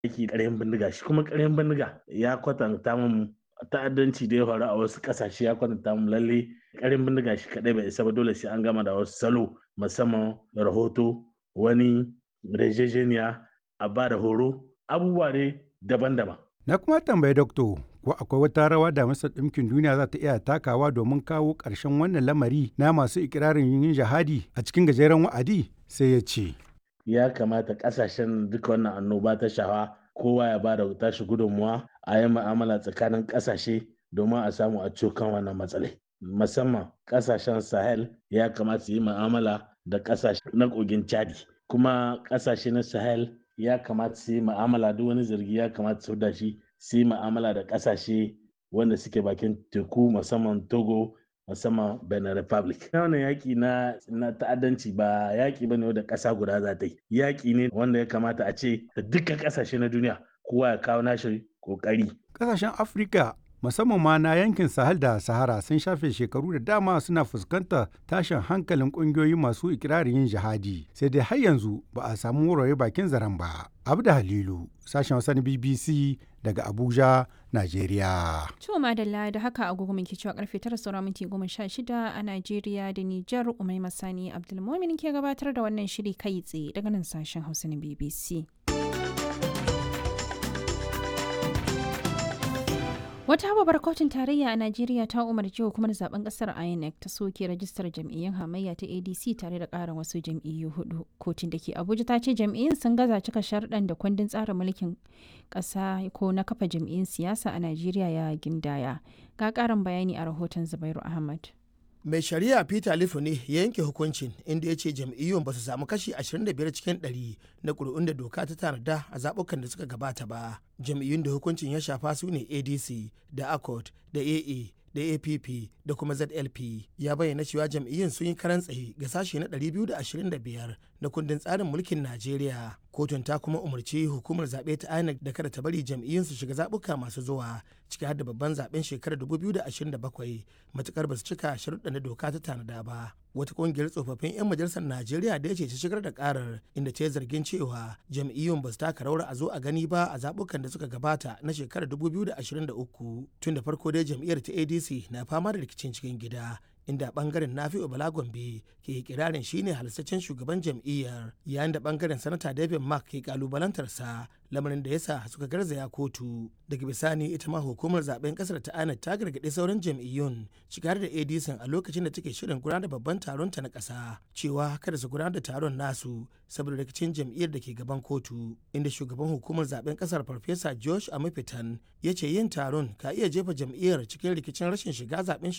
yake ƙaryan bindiga shi kuma ƙaryan bindiga ya kwatanta mun ta'addanci da ya faru a wasu ƙasashe ya kwatanta mun lalle ƙaryan bindiga shi kaɗai bai isa ba dole sai an gama da wasu salo musamman rahoto wani rejejeniya a ba da horo abubuwa ne daban-daban. Na kuma tambayi dokto ko akwai wata rawa da Majalisar Ɗinkin Duniya za ta iya takawa domin kawo ƙarshen wannan lamari na masu ikirarin yin jihadi a cikin gajeren wa'adi sai ya ce. Ya kamata ƙasashen duka wannan annoba ta shafa kowa ya ba da tashi gudunmuwa a yi ma'amala tsakanin ƙasashe domin a samu a cokan wannan matsalai. Musamman ƙasashen Sahel ya kamata su yi ma'amala da ƙasashe na kogin Chadi. Kuma ƙasashe na Sahel ya kamata su yi ma'amala duk wani zargi ya kamata su da shi su yi ma'amala da ƙasashe wanda suke bakin teku musamman Togo musamman Benin Republic. Wannan yaƙi na, na ta'addanci ba yaƙi bane wanda ƙasa guda za ta yi. Yaƙi ne wanda ya kamata a ce da dukkan ƙasashe na duniya kowa ya kawo nashi ƙoƙari. Ƙasashen Afirka musamman ma na yankin Sahel da Sahara sun shafe shekaru da dama suna fuskantar tashin hankalin ƙungiyoyi masu ikirarin yin jihadi sai dai har yanzu ba a samu wurare bakin zaren ba. Abda Halilu, sashen Hausa na BBC daga Abuja, Najeriya. To madalla da haka agogo muke cewa karfe tara saura minti goma sha shida a Najeriya da Nijar Umai Masani Abdulmumin ke gabatar da wannan shiri kai tsaye daga nan sashen Hausa na BBC. Wata babbar kotun tarayya a Najeriya ta umarci hukumar zaben kasar INEC ta soke rajistar jam'iyyun hamayya ta ADC tare da ƙarin wasu jam'iyyu hudu. Kotun da ke Abuja ta ce jam'iyyun sun gaza cika sharɗan da kundin tsarin mulkin ƙasa ko na kafa jam'iyyun siyasa a Najeriya ya gindaya. Ga ƙarin bayani a rahoton Zubairu Ahmad. mai shari'a peter lifu ne ya yanke hukuncin inda ya ce jam'iyyun ba su samu kashi 25 cikin 100 na ƙuri'un da doka ta tanada a zaɓukan da suka gabata ba jam'iyyun da hukuncin ya shafa su ne adc da accord da aa da app da kuma zlp ya bayyana cewa jam'iyyun sun yi karan tsaye ga sashe na 225 na kundin tsarin mulkin najeriya kotun ta kuma umarci hukumar zaɓe ta inec da kada ta bari jam'iyyun su shiga zaɓuka masu zuwa ciki har da babban zaɓen shekarar 2027 matukar ba su cika sharuɗa na doka ta tanada ba wata kungiyar tsofaffin 'yan majalisar najeriya da ya ce ta shigar da karar inda ta yi zargin cewa jam'iyyun ba su taka rawar a zo a gani ba a zaɓukan da suka gabata na shekarar 2023 tun da farko dai jam'iyyar ta adc na fama da rikicin cikin gida inda bangaren nafi'u bala gombe ke kirarin shine halittaccen shugaban jam'iyyar yayin da bangaren sanata david mark ke kalubalantarsa lamarin da yasa suka garzaya kotu daga bisani ita ma hukumar zaben kasar ta ana ta gargaɗi sauran jam'iyyun shigar da adc a lokacin da take shirin gudanar da babban taron ta na ƙasa cewa kada su gudanar da taron nasu saboda rikicin jam'iyyar da ke gaban kotu inda shugaban hukumar zaben kasar farfesa josh amafitan ya ce yin taron ka iya jefa jam'iyyar cikin rikicin rashin shiga zaben